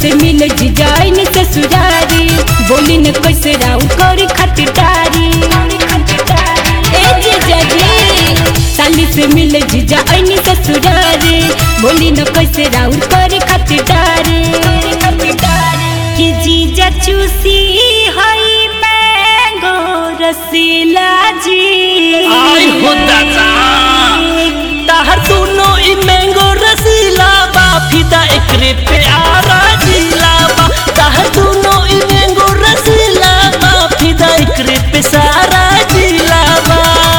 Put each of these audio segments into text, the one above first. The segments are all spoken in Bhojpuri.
से मिल जाइन ससुरारी बोली न कैसे राउ करी खतिरदारी ए जीजा जी साली से मिल जाइन ससुरारी बोली न कैसे राउ करी खतिरदारी कि जीजा चूसी हई मैंगो रसीला जी आई हो दादा ताहर दोनों ई मैंगो रसीला बा फिदा एकरे पे आरा जिला बा ताहर दोनों ई मैंगो रसीला बा फिदा एकरे पे सारा जिला बा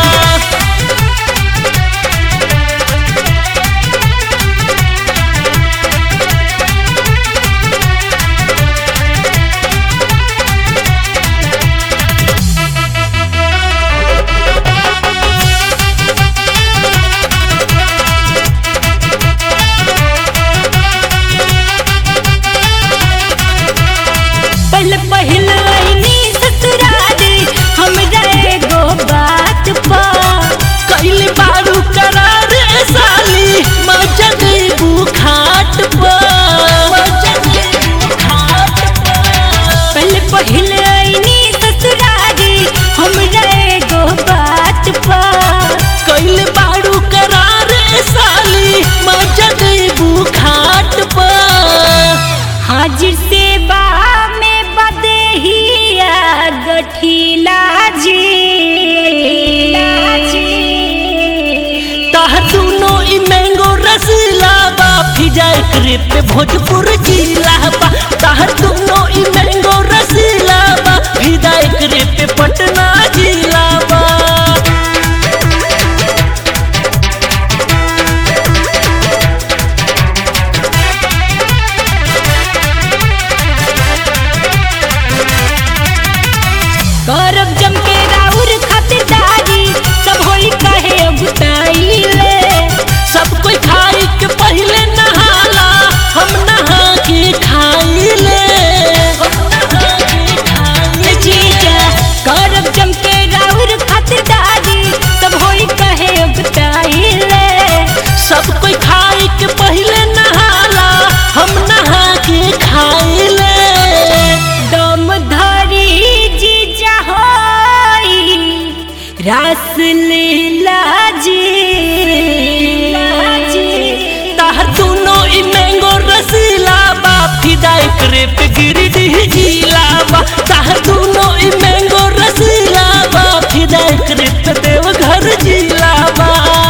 पहले पहिल आईनी ससुरारी हमरा एगो बात पा कैली बारू करार ए साली मजा देबू खाट पर मजा देबू खाट पर पहले पहिल आईनी ससुरारी हमरा एगो बात पा कैले बारू करार ए साली मजा देबू खाट पर हाजिर सेवा में बदेहिया गठिला जी ताह दोनों ई मैंगो रसीला बा फिजा एकरे पे भोजपुर जिला बा ताह दोनों ई मैंगो रसीला बा फिजा एकरे पे पटना जिला बा करब जम के राउर खातिरदारी सब होई कहे अबुताइले सब कोई खाई के पहले नहाला हम नहा के खाई ले हम नहा के खाई जीजा करब जम के राउर खातिरदारी सब होई कहे अबुताइले सब कोई खाई के पहले नहाला हम नहा के खाई ले दम धरी जीजा होई रास लीला जी ताहर दोनों ई मैंगो रसीला बा फिदा एकरे पे गिरडीह जिला बा ताहर दोनों ई मैंगो रसीला बा फिदा एकरे पे देवघर जिला बा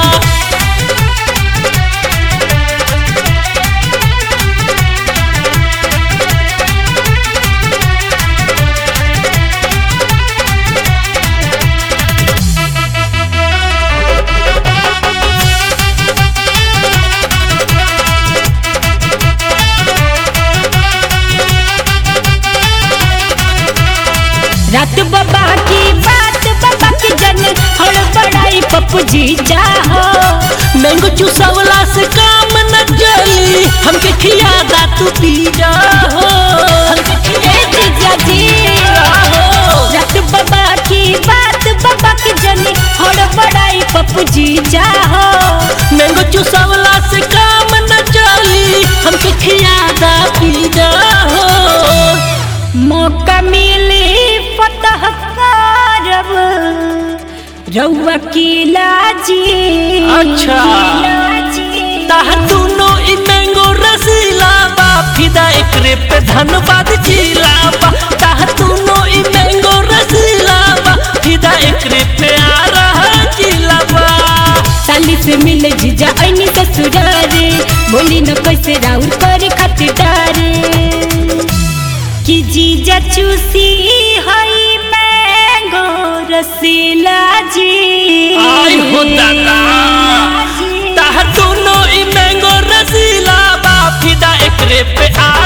रात बाबा की बात बाबा की जन हड़ बड़ाई पप्पू जी चाहो मैंगो चूसवला से काम न चली हमके खियादा तू पी जा हो हमके ए जीजा जी रात बाबा की बात बाबा की जन हड़ बड़ाई पप्पू जी चाहो मैंगो चूसवला से काम न चली हमके खियादा पी जा हो मौका मिली फतह करब रउआ किला जी अच्छा। किला जी। ताहर दोनों ई मैंगो रसीला बा फिदा एकरे पे धनबाद जिला बा ताहर दोनों ई मैंगो रसीला बा फिदा एकरे पे आ रहा जिला बा साली से मिले जीजा ऐनी ससुरारे बोली न कैसे राउर करे खातिरदारे कि जीजा चूसी हई मैंगो रसीला जी आई हो दादा ताहर दोनों ई मैंगो रसीला बा फिदा एकरे पे आ